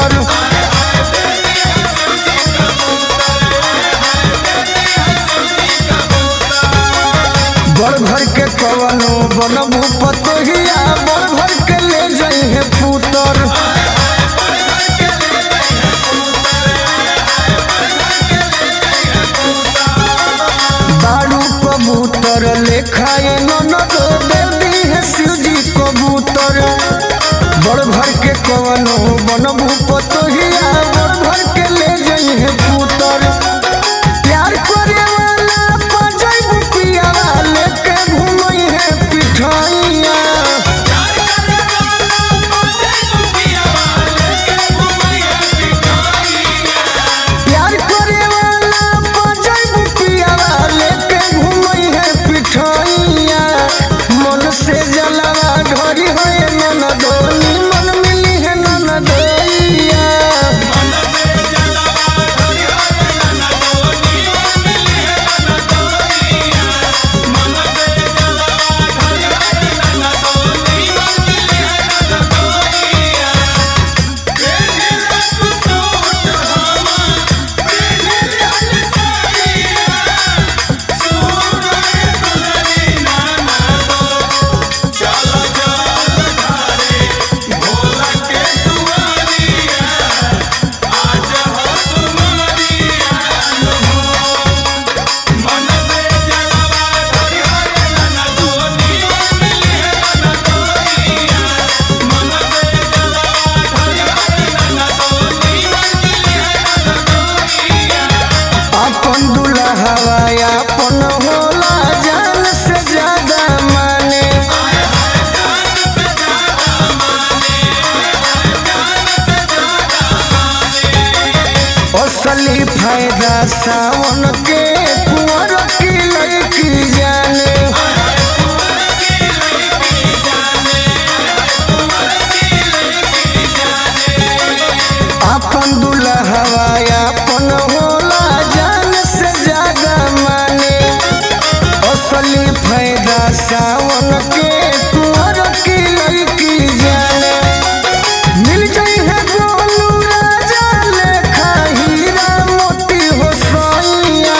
कबूतर बड़ घर के कवनो बनबू पतोहिया बड़ घर के ले जइहे पुतर बारू कबूतर लेखाए ननद दे दी है शिवजी कबूतर बड़ घर के कवनो बनबू पतोहिया बड़ घर के ले जइहे पुतर प्यार करे वाला पाजै बुपियावा लेके घूमई है पिठाइया प्यार करे वाला पाजै बुपियावा लेके घूमई है पिठाइया मन से जलवा ढोरी है ननदोनी मन मिली है ननदोइया अपन दुल्हवा अपन होला जान से ज्यादा माने असली फायदा सावन के कुंवर की लड़की जाने अपन दुल्हवा अपन होला जान से ज्यादा माने असली फायदा सावन के कुंवर की लड़की जाने मिल जाई है गोलू राजा लेखा हीरा मोती हो सोइया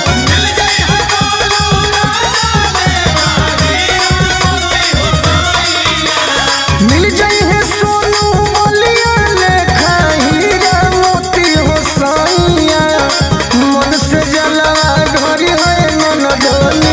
मिल जाई है सोनू बलिया लेखा हीरा मोती हो सोइया मन से जलवा ढोरी है ननदोनी